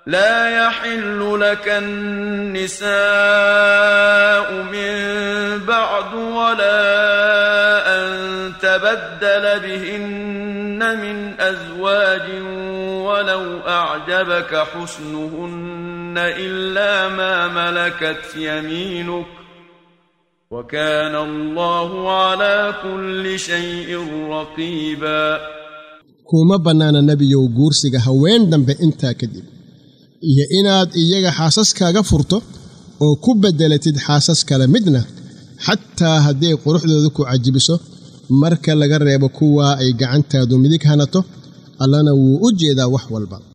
لا يحل لك النساء من بعد ولا أن تبدل بهن من أزواج ولو أعجبك حسنهن إلا ما ملكت يمينك وكان الله على كل شيء رقيبا kuma bannaana nebiyow guursiga haween dambe intaa kadib iyo inaad iyaga xaasaskaaga furto oo ku beddelatid xaasas kale midna xataa hadday quruxdooda ku cajibiso marka laga reebo kuwaa ay gacantaadu midig hanato allana wuu u jeedaa wax walba